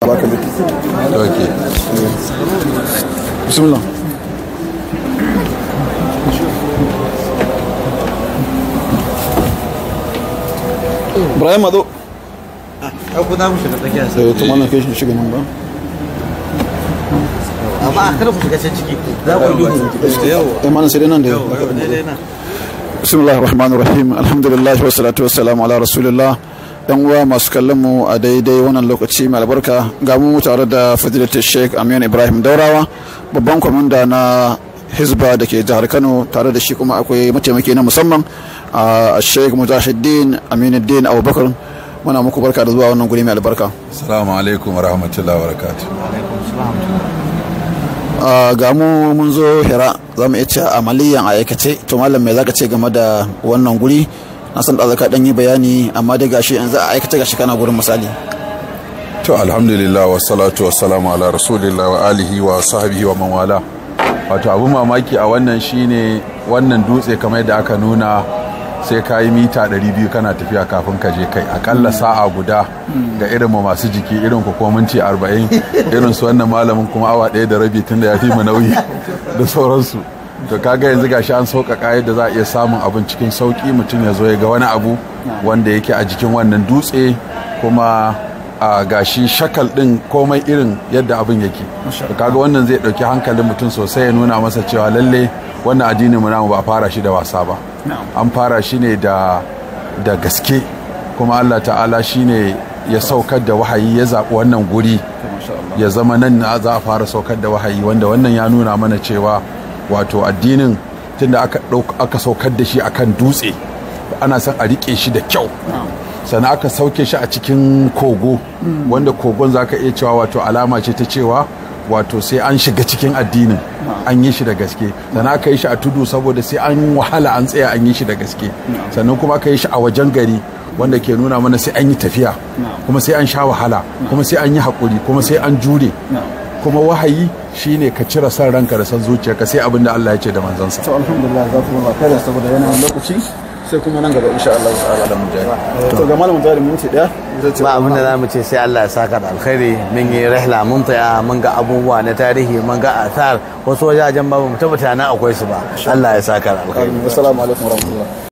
baka da Okay. bismillah Ibrahim Ado ku za mu shiga tsakiya da ya tuma na kai shi shiga nan ba amma a kada ku shiga can ciki za ku yi duhu eh mana sai dai nan da yau daidai na bismillahir rahmanir rahim alhamdulillah wa salatu wassalamu ala rasulillah yan uwa masu kallon mu a daidai wannan lokaci mai albarka ga mu tare da fadilatul sheikh aminu ibrahim daurawa babban kwamanda na hizba da ke jihar kano tare da shi kuma akwai mataimaki na musamman a sheikh mujahiddin aminuddin abubakar muna muku barka da zuwa wannan guri mai albarka Assalamu alaikum wa rahmatullahi wa barakatuh. a ga mu mun zo hira za mu iya cewa amaliyan a aikace to malam me zaka ce game da wannan guri na san da zaka dan yi bayani amma dai gashi yanzu a aikace gashi kana gurin misali To alhamdulillah wa salatu wa salamu ala rasulillah wa alihi wa sahbihi wa man wala. Wato abu mamaki a wannan shine wannan dutse kamar yadda aka nuna sai ka yi mita 200 kana tafiya kafin ka je kai akalla sa'a guda ga irin mu masu jiki irin ku ko minti 40 irin su wannan malamin kuma awa ɗaya da rabi tun da ya fi mu nauyi da sauransu to kaga yanzu gashi an sauƙaƙa yadda za a iya samun abin cikin sauƙi mutum ya zo ya ga wani abu wanda yake a jikin wannan dutse kuma a gashi shakal ɗin komai irin yadda abin yake to kaga wannan zai ɗauki hankalin mutum sosai ya nuna masa cewa lalle wannan addinin mu namu ba a fara shi da wasa ba an fara shi ne da da gaske kuma Allah ta'ala shine ya saukar da wahayi ya zaɓi wannan guri ya zama nan na za a fara saukar da wahayi wanda wannan ya nuna mana cewa wato addinin tunda aka ɗauk- aka saukar da shi akan dutse ana son a riƙe shi da kyau sannan aka sauke shi a cikin kogo wanda kogon za ka iya cewa wato alama ce ta cewa wato sai an shiga cikin addinin an yi shi da gaske sannan aka yi shi a tudu saboda sai an wahala an tsaya an yi shi da gaske sannan kuma aka yi shi a wajen gari wanda ke nuna mana sai an yi tafiya kuma sai an sha wahala kuma sai an yi haƙuri kuma sai an jure kuma wahayi shine ka cire san ranka da san zuciyarka sai abin da Allah ya ce da manzansa to alhamdulillah za ku ba kada saboda yanayin lokaci sai kuma nan gaba insha Allah ta'ala da mujahid to ga malamin jari minti daya ba abin da za mu ce sai Allah ya saka da alkhairi mun yi rahla mun tsaya mun ga abubuwa na tarihi mun ga athar wasu wajajen ba mu tabbata na akwai su ba Allah ya saka da alkhairi assalamu alaikum warahmatullahi